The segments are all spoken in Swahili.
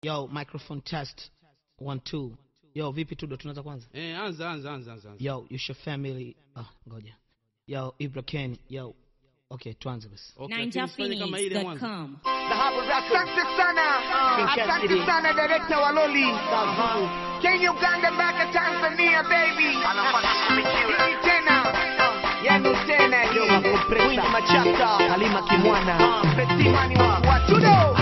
Yo, microphone test. One, two. Yo, vipi Tudo, tunaanza kwanza? Eh, anza anza anza anza. anza. Yo, your family. Ah, ngoja. Yo, Ibra Ken. Yo. Okay, tuanze basi. Okay, lakini usifanye kama ile ya mwanzo. NinjaPhoenix.com. Asante sana, asante sana director wa Loli. Kenya, Uganda mpaka Tanzania baby. Hii tena, yenu tena hii. Queen Machata, Halima Kimwana, Festimani wa wa Tudo.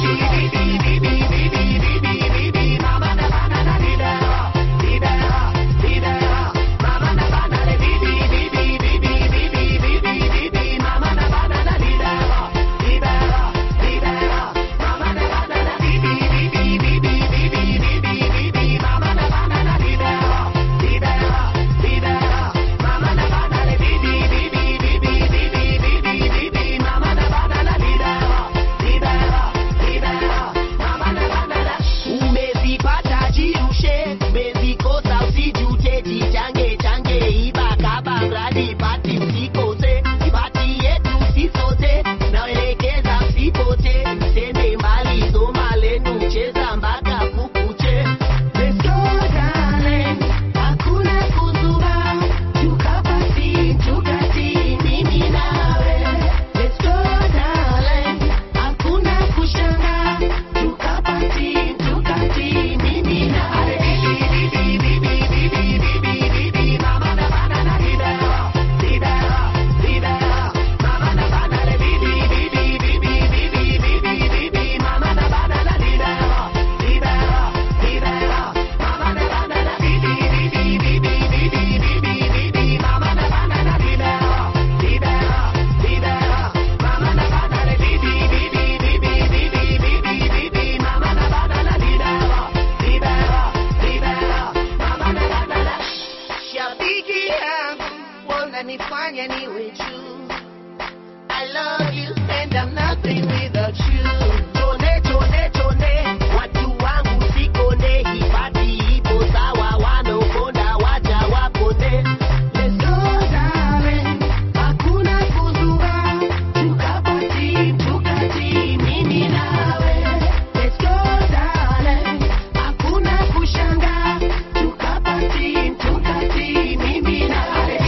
umezipata jirushe umezikosa usijute jichange change iba kaba mradi pati usikose ipati yetu sisote naelekeza sipote tende mbali soma lenu cheza mpaka kukuche Let's go, darling. Hakuna kuzuba, tukapati, tukati, mimi nawe. Let's go, darling. Hakuna kushanga, tukapati, tukati, mimi nawe. Shabiki yangu wananifanya niwe juu. I love you and I'm nothing without you. Tone tone tone, watu wangu sikone, hifadhi ipo sawa, wanaokonda waja wapone. Let's go darling, hakuna kuzua, tukapati tukati, mimi nawe. Let's go darling, hakuna kushanga, tukapati tukati, mimi nawe.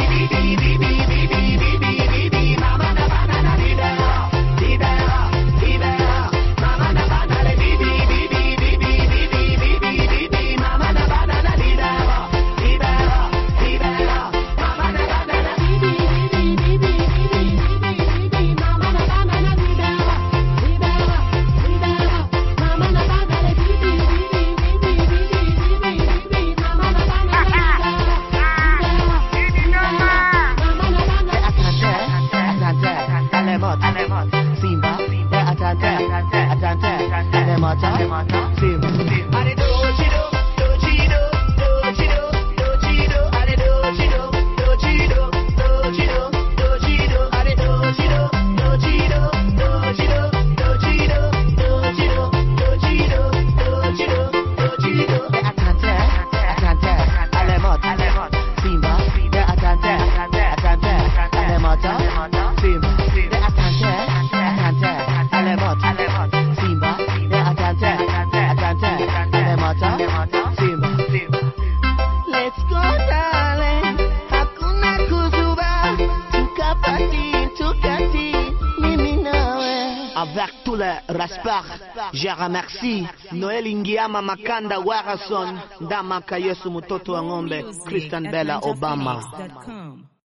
Let's go darling, hakuna kuzuba, tukapati tukati, mimi nawe. Avec tout le respect, je remercie Noel Ingiama Makanda Warason, Dama Kayesu mtoto wa ng'ombe, Christian Bella Obama. NinjaPhoenix.com.